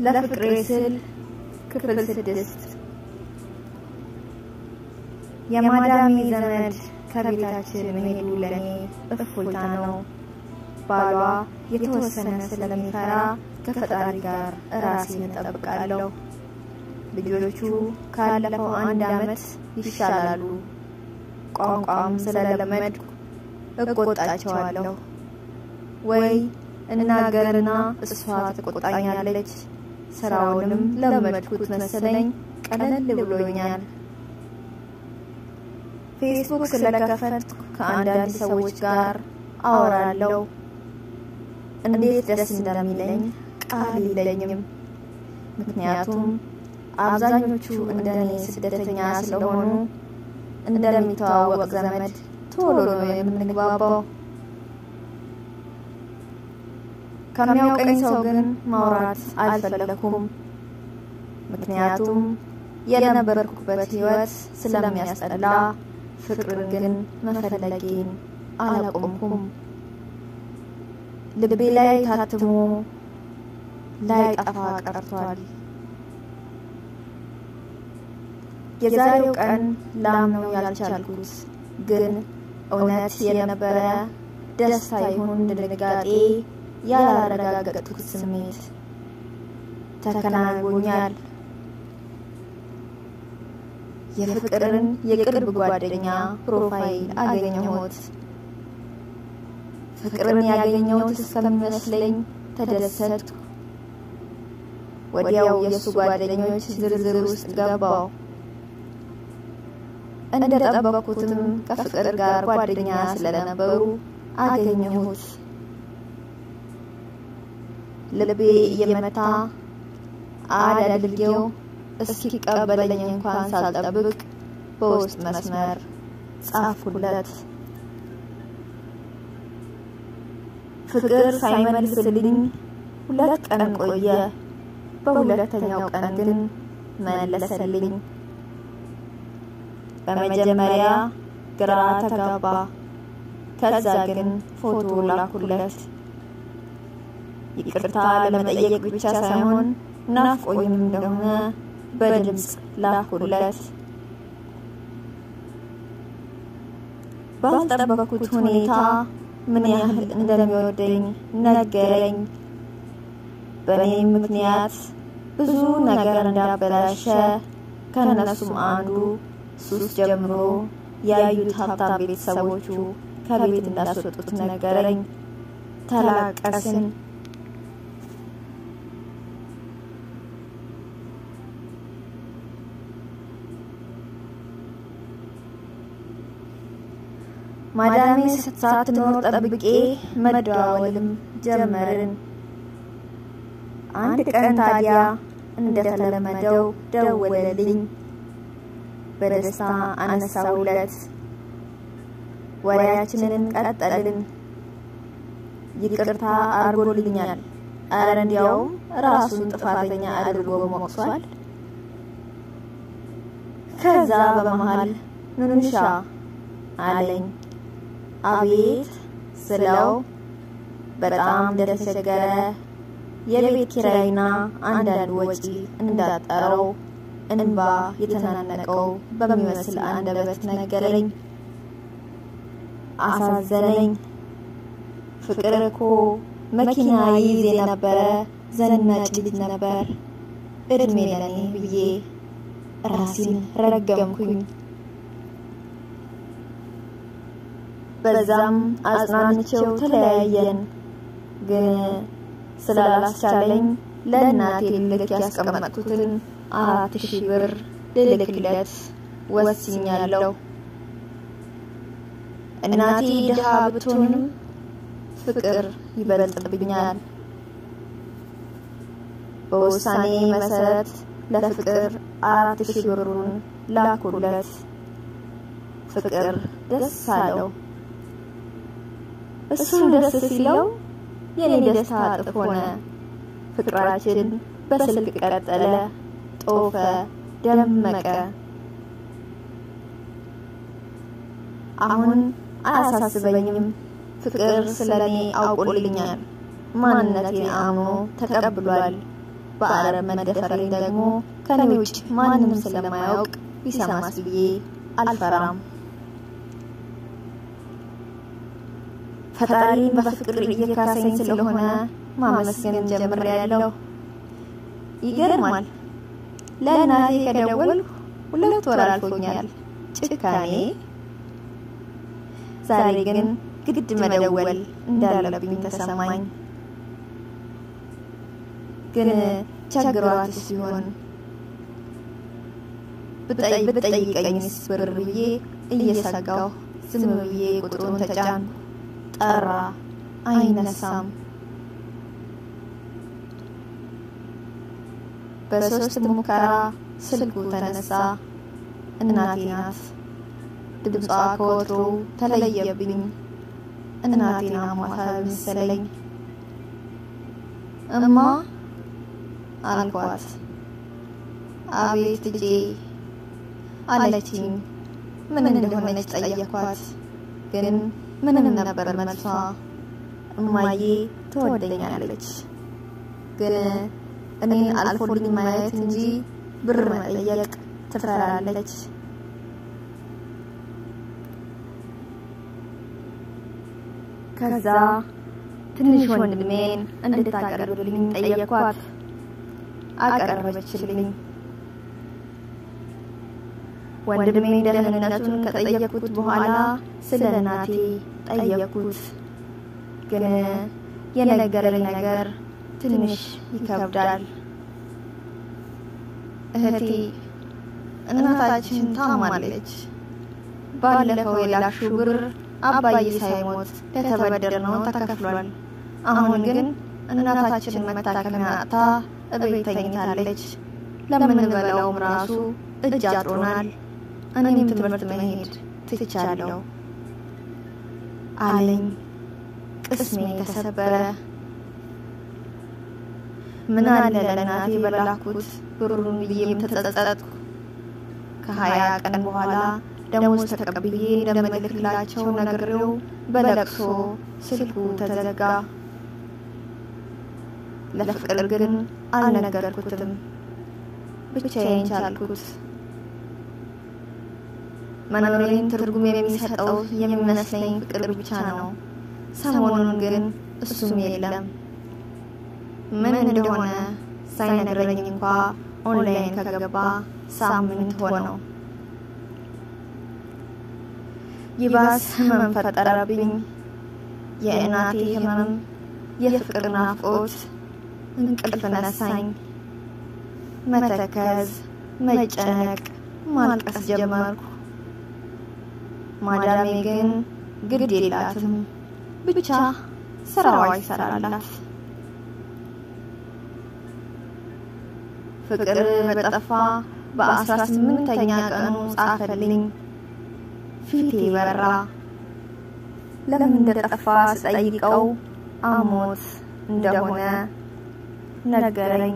ለፍቅሬ ስል ክፍል ስድስት የማዳሜ ዘመድ ከቤታችን መሄዱ ለእኔ እፎይታ ነው። ባሏ የተወሰነ ስለሚፈራ ከፈጣሪ ጋር ራሴን እጠብቃለሁ። ልጆቹ ካለፈው አንድ ዓመት ይሻላሉ። ቋንቋም ስለለመድኩ እቆጣቸዋለሁ። ወይ እናገርና እሷ ትቆጣኛለች። ስራውንም ለመድኩት መሰለኝ ቀለል ብሎኛል። ፌስቡክ ስለከፈትኩ ከአንዳንድ ሰዎች ጋር አወራለሁ። እንዴት ደስ እንደሚለኝ ቃል የለኝም። ምክንያቱም አብዛኞቹ እንደኔ ስደተኛ ስለሆኑ እንደሚተዋወቅ ዘመድ ቶሎ ነው የምንግባባው። ከሚያውቀኝ ሰው ግን ማውራት አልፈለኩም። ምክንያቱም የነበርኩበት ሕይወት ስለሚያስጠላ ፍቅርን ግን መፈለጌን አላቆምኩም። ልቤ ላይ ታትሞ ላይ ጠፋ ቀርቷል። የዛሬው ቀን ላምነው ያልቻልኩት ግን እውነት የነበረ ደስታ ይሁን ድንጋጤ ያላረጋገጥኩት ስሜት ተከናንጎኛል። የፍቅርን የቅርብ ጓደኛ ፕሮፋይል አገኘሁት። ፍቅርን ያገኘሁት እስከሚመስለኝ ተደሰትኩ። ወዲያው የእሱ ጓደኞች ዝርዝር ውስጥ ገባው። እንደጠበቅኩትም ከፍቅር ጋር ጓደኛ ስለነበሩ አገኘሁት። ልቤ እየመታ አዳድርጌው እስኪቀበለኝ እንኳን ሳልጠብቅ በውስጥ መስመር ጻፍኩለት። ፍቅር ሳይመልስልኝ ሁለት ቀን ቆየ። በሁለተኛው ቀን ግን መለሰልኝ። በመጀመሪያ ግራ ተጋባ። ከዛ ግን ፎቶ ላኩለት። ይቅርታ ለመጠየቅ ብቻ ሳይሆን ናፍቆኝም እንደሆነ በድምፅ ላኩለት። ባልጠበኩት ሁኔታ ምን ያህል እንደሚወደኝ ነገረኝ። በእኔም ምክንያት ብዙ ነገር እንዳበላሸ ከነሱም አንዱ ሱስ ጀምሮ ያዩት ሀብታም ቤተሰቦቹ ከቤት እንዳስወጡት ነገረኝ። ተላቀስን። ማዳሜ ሳትኖር ጠብቄ መደዋወልም ጀመርን። አንድ ቀን ታዲያ እንደተለመደው ደወለልኝ። በደስታ አነሳውለት። ወሬያችንን ቀጠልን። ይቅርታ አድርጎልኛል። አረ እንዲያውም ራሱን ጥፋተኛ አድርጎ ሞቅሷል። ከዛ በመሃል ኑንሻ አለኝ። አቤት ስለው በጣም እንደተቸገረ የቤት ኪራይና አንዳንድ ወጪ እንዳጠረው እንባ የተናነቀው በሚመስል አንደበት ነገረኝ። አሳዘነኝ። ፍቅር እኮ መኪና ይይዝ የነበረ ዘናጭ ልጅ ነበር። እድሜ ለኔ ብዬ ራሴን ረገምኩኝ። በዛም አጽናንቼው ተለያየን። ግን ስላላስቻለኝ ለእናቴ ልልክ ያስቀመጥኩትን አራት ሺህ ብር ልልክለት ወስኛለሁ። እናቴ ድሃ ብትሆንም ፍቅር ይበልጥብኛል። በውሳኔ መሰረት ለፍቅር አራት ሺህ ብሩን ላኩለት። ፍቅር ደስ አለው። እሱም ደስ ሲለው የኔ ደስታ እጥፍ ሆነ። ፍቅራችን በስልክ ቀጠለ፣ ጦፈ፣ ደመቀ። አሁን አያሳስበኝም። ፍቅር ስለኔ አውቆልኛል። ማንነቴን አምኖ ተቀብሏል። በአረብ መደፈሬን ደግሞ ከኔ ውጭ ማንም ስለማያውቅ ቢሰማስ ብዬ አልፈራም። ፈጣሪን በፍቅር እየካሰኝ ስለሆነ ማመስገን ጀምሬያለሁ። ይገርማል። ለእናቴ ከደወልኩ ሁለት ወር አልፎኛል። ጭካኔ። ዛሬ ግን ግድ መደወል እንዳለብኝ ተሰማኝ። ግን ቸግሯት ሲሆን ብትጠይቀኝስ ብር ብዬ እየሰጋሁ ዝም ብዬ ቁጥሩን ተጫን። ጠራ፣ አይነሳም። በሶስት ሙከራ ስልኩ ተነሳ። እናቴ ናት። ድምጿ ከወትሮ ተለየብኝ። እናቴን አሟታል መሰለኝ። እማ አልኳት። አቤት ልጄ አለችኝ። ምን እንደሆነች ጠየኳት። ግን ምንም ነበር መልሷ። እማዬ ትወደኛለች፣ ግን እኔን አልፎልኝ ማየት እንጂ ብር መጠየቅ ትፈራለች። ከዛ ትንሽ ወንድሜን እንድታቀርብልኝ ጠየኳት። አቀረበችልኝ። ወንድሜን ደህንነቱን ከጠየቅኩት በኋላ ስለ እናቴ ጠየቅኩት። ግን የነገረኝ ነገር ትንሽ ይከብዳል። እህቴ እናታችን ታማለች። ባለፈው የላክሽው ብር አባዬ ሳይሞት ለተበደርነው ተከፍሏል። አሁን ግን እናታችን መታከሚያ አጥታ እቤት ተኝታለች። ለምንበላውም ራሱ እጅ አጥሮናል። እኔም ትምህርት መሄድ ትቻለሁ አለኝ። ቅስሜ ተሰበረ። ምን አለ ለእናቴ በላኩት ብሩን ብዬም ተጸጸጥኩ። ከሀያ ቀን በኋላ ደሞዝ ተቀብዬ እንደምልክላቸው ነግሬው በለቅሶ ስልኩ ተዘጋ። ለፍቅር ግን አልነገርኩትም፣ ብቻዬን ቻልኩት። መኖሬን ትርጉም የሚሰጠው የሚመስለኝ ፍቅር ብቻ ነው። ሰሞኑን ግን እሱም የለም። ምን እንደሆነ ሳይነግረኝ እንኳ ኦንላይን ከገባ ሳምንት ሆነው። ይባስ ህመም ፈጠረብኝ። የእናቴ ህመም፣ የፍቅር ናፍቆት እንቅልፍ ነሳኝ። መተከዝ፣ መጨነቅ፣ ማልቀስ ጀመርኩ። ማዳሜ ግን ግድ የላትም፣ ብቻ ስራዋ ይሰራላት። ፍቅር በጠፋ በአስራ ስምንተኛ ቀኑ ጻፈልኝ። ፊቴ በራ። ለምን እንደጠፋ ስጠይቀው አሞት እንደሆነ ነገረኝ።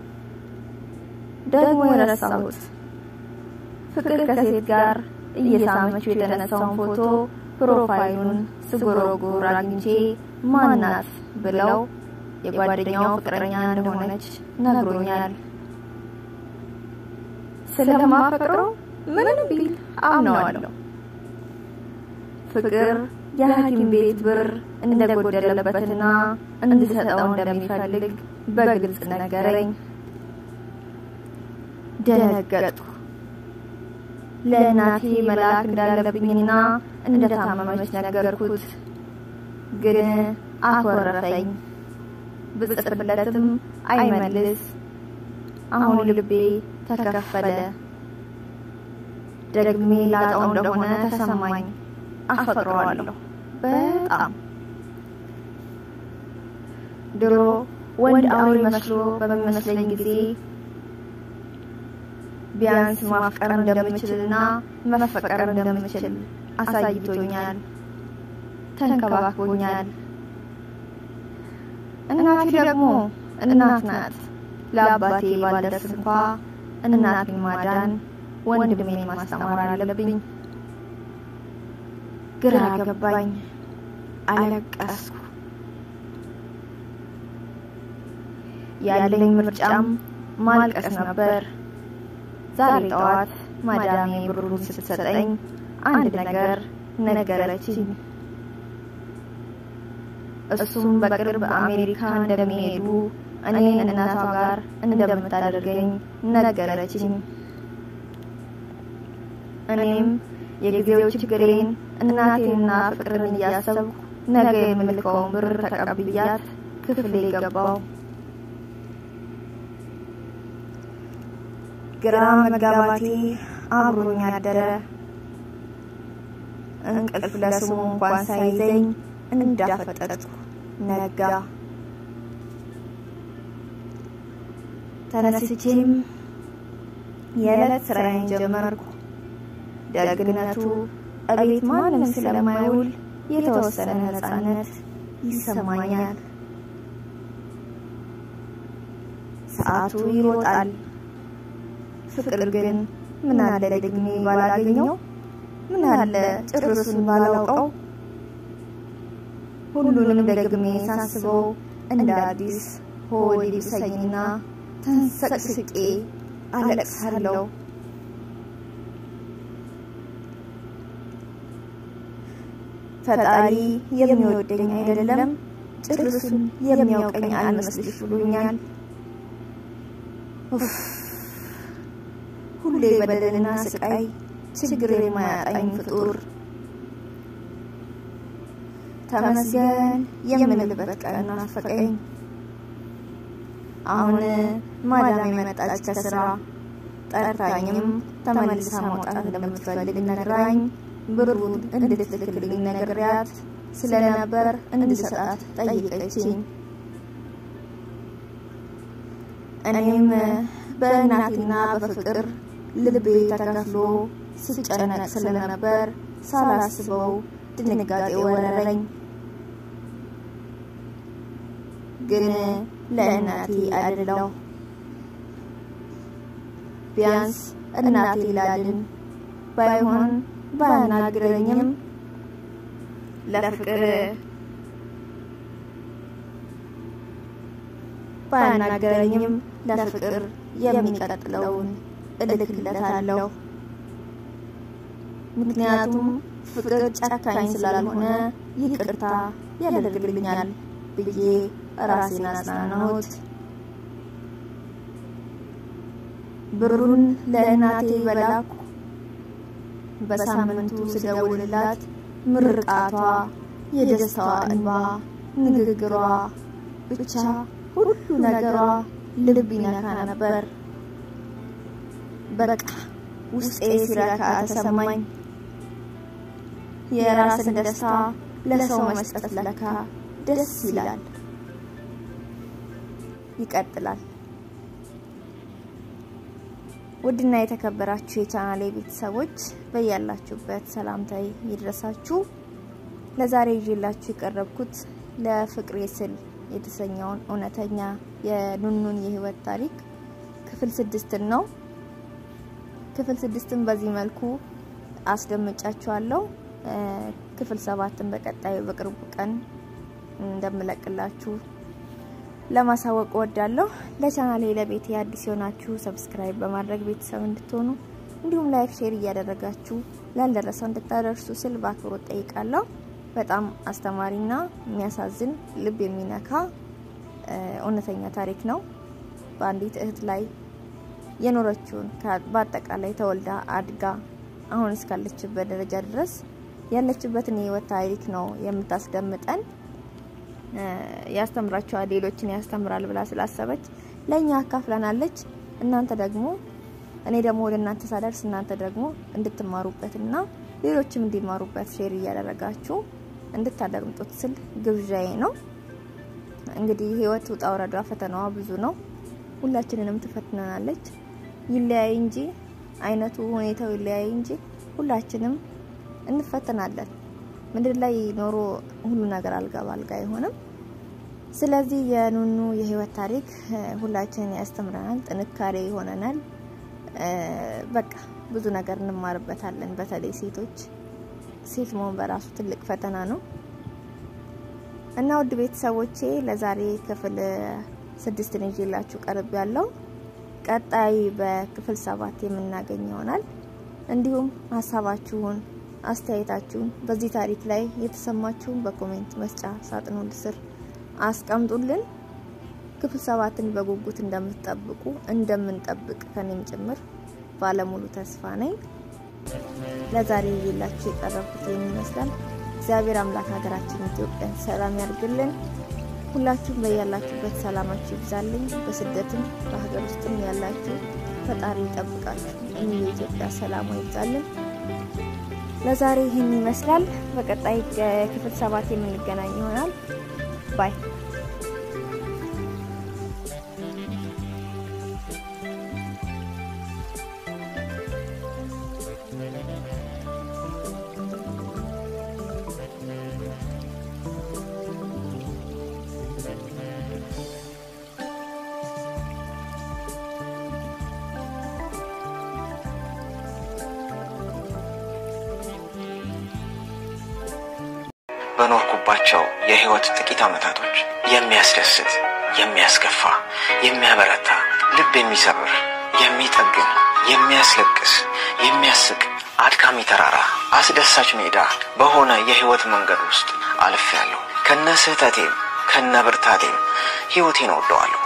ደግሞ የረሳሁት ፍቅር ከሴት ጋር እየሳመችው የተነሳውን ፎቶ ፕሮፋይሉን ስጎረጎር አግኝቼ ማናት ብለው የጓደኛው ፍቅረኛ እንደሆነች ነግሮኛል። ስለማፈቅረው ምንም ቢል አምነዋለሁ። ፍቅር የሐኪም ቤት ብር እንደጎደለበትና እንድሰጠው እንደሚፈልግ በግልጽ ነገረኝ። ደነገጥኩ። ለእናቴ መላክ እንዳለብኝና እንደታመመች ነገርኩት። ግን አኮረፈኝ። ብጽፍለትም አይመልስ። አሁን ልቤ ተከፈለ። ደግሜ ላጣው እንደሆነ ተሰማኝ። አፈቅረዋለሁ በጣም። ድሮ ወንድ አውሬ መስሎ በሚመስለኝ ጊዜ ቢያንስ ማፍቀር እንደምችልና መፈቀር እንደምችል አሳይቶኛል፣ ተንከባክቦኛል። እናቴ ደግሞ እናት ናት። ለአባቴ ባልደርስ እንኳ እናቴን ማዳን ወንድሜን ማስተማር አለብኝ። ግራ ገባኝ፣ አለቀስኩ። ያለኝ ምርጫም ማልቀስ ነበር። ዛሬ ጠዋት ማዳሜ ብሩን ስትሰጠኝ አንድ ነገር ነገረችኝ። እሱም በቅርብ አሜሪካ እንደሚሄዱ እኔን እናቷ ጋር እንደምታደርገኝ ነገረችኝ። እኔም የጊዜው ችግሬን እናቴንና ፍቅርን እያሰብኩ ነገ የምልከውን ብር ተቀብያት ክፍሌ ገባው። ግራ መጋባቴ አብሮኝ አደረ። እንቅልፍ ለስሙ እንኳን ሳይዘኝ እንዳፈጠጥኩ ነጋ። ተነስቼም የዕለት ስራዬን ጀመርኩ። ደግነቱ እቤት ማንም ስለማይውል የተወሰነ ነፃነት ይሰማኛል። ሰዓቱ ይሮጣል። ፍቅር ግን ምን አለ ደግሜ ባላገኘው፣ ምን አለ ጭርሱን ባላውቀው። ሁሉንም ደግሜ ሳስበው እንደ አዲስ ሆድ ይብሰኝና ተንሰቅስቄ አለቅሳለሁ። ፈጣሪ የሚወደኝ አይደለም ጭርሱን የሚያውቀኝ አልመስልሽ ብሎኛል። ሁሌ በደልና ስቃይ ችግር የማያጣኝ ፍጡር ተመስገን የምንልበት ቀን ናፈቀኝ። አሁን ማዳም የመጣች ከስራ ጠርታኝም ተመልሳ መውጣት እንደምትፈልግ ነግራኝ ብሩን እንድትልክልኝ ነግሬያት ስለነበር እንድሰጣት ጠይቀችኝ። እኔም በእናቴና በፍቅር ልቤ ተከፍሎ ስጨነቅ ስለነበር ሳላስበው ድንጋጤ ወረረኝ። ግን ለእናቴ አይደለሁ። ቢያንስ እናቴ ላድን ባይሆን ባያናግረኝም ለፍቅር ባያናግረኝም ለፍቅር የሚቀጥለውን እልክለታለሁ። ምክንያቱም ፍቅር ጨካኝ ስላልሆነ ይቅርታ ያደርግልኛል ብዬ ራሴን አጽናናሁት። ብሩን ለእናቴ በላኩ። በሳምንቱ ስደውልላት ምርቃቷ፣ የደስታዋ እንባ፣ ንግግሯ፣ ብቻ ሁሉ ነገሯ ልብ ይነካ ነበር። በቃ ውስጤ ሲረካ ተሰማኝ። የራስን ደስታ ለሰው መስጠት ለካ ደስ ይላል። ይቀጥላል። ውድና የተከበራችሁ የቻናሌ ቤተሰቦች በያላችሁበት ሰላምታዬ ይድረሳችሁ። ለዛሬ ይዤላችሁ የቀረብኩት ለፍቅሬ ስል የተሰኘውን እውነተኛ የኑኑን የህይወት ታሪክ ክፍል ስድስትን ነው። ክፍል ስድስትን በዚህ መልኩ አስደምጫችኋለሁ። ክፍል ሰባትን በቀጣዩ በቅርቡ ቀን እንደምለቅላችሁ ለማሳወቅ እወዳለሁ። ለቻናሌ ለቤቴ አዲስ የሆናችሁ ሰብስክራይብ በማድረግ ቤተሰብ እንድትሆኑ እንዲሁም ላይክ፣ ሼር እያደረጋችሁ ላልደረሰው እንድታደርሱ ስል በአክብሮት ጠይቃለሁ። በጣም አስተማሪና የሚያሳዝን ልብ የሚነካ እውነተኛ ታሪክ ነው። በአንዲት እህት ላይ የኖረችውን በአጠቃላይ ተወልዳ አድጋ አሁን እስካለችበት ደረጃ ድረስ ያለችበትን የህይወት ታሪክ ነው የምታስደምጠን። ያስተምራቸዋል፣ ሌሎችን ያስተምራል ብላ ስላሰበች ለእኛ አካፍለናለች። እናንተ ደግሞ እኔ ደግሞ ወደ እናንተ ሳደርስ እናንተ ደግሞ እንድትማሩበትና ሌሎችም እንዲማሩበት ሼር እያደረጋችሁ እንድታደምጡት ስል ግብዣዬ ነው። እንግዲህ ህይወት ውጣ ውረዷ ፈተናዋ ብዙ ነው። ሁላችንንም ትፈትነናለች። ይለያይ እንጂ አይነቱ ሁኔታው ይለያይ እንጂ ሁላችንም እንፈተናለን። ምድር ላይ ኖሮ ሁሉ ነገር አልጋ ባልጋ አይሆንም። ስለዚህ የኑኑ የህይወት ታሪክ ሁላችንን ያስተምረናል፣ ጥንካሬ ይሆነናል። በቃ ብዙ ነገር እንማርበታለን። በተለይ ሴቶች ሴት መሆን በራሱ ትልቅ ፈተና ነው እና ውድ ቤተሰቦቼ ለዛሬ ክፍል ስድስትን ይዤላችሁ ቀርብ ያለው ቀጣይ በክፍል ሰባት የምናገኝ ይሆናል። እንዲሁም ሀሳባችሁን፣ አስተያየታችሁን በዚህ ታሪክ ላይ የተሰማችሁን በኮሜንት መስጫ ሳጥኑ ስር አስቀምጡልን። ክፍል ሰባትን በጉጉት እንደምትጠብቁ እንደምንጠብቅ ከኔም ጭምር ባለሙሉ ተስፋ ነኝ። ለዛሬ ይዤላችሁ የቀረብኩት ይህን ይመስላል። እግዚአብሔር አምላክ ሀገራችን ኢትዮጵያን ሰላም ያርግልን። ሁላችሁም በያላችሁበት ሰላማችሁ ይብዛልኝ። በስደትም በሀገር ውስጥም ያላችሁ ፈጣሪ ይጠብቃችሁ። እኔ የኢትዮጵያ ሰላሟ ይብዛልን። ለዛሬ ይህን ይመስላል። በቀጣይ ክፍል ሰባት የምንገናኝ ይሆናል። ባይ በኖርኩባቸው የህይወት ጥቂት ዓመታቶች የሚያስደስት፣ የሚያስከፋ፣ የሚያበረታ፣ ልብ የሚሰብር፣ የሚጠግን፣ የሚያስለቅስ፣ የሚያስቅ፣ አድካሚ ተራራ፣ አስደሳች ሜዳ በሆነ የህይወት መንገድ ውስጥ አልፌያለሁ። ከነ ስህተቴም ከነ ብርታቴም ህይወቴን እወደዋለሁ።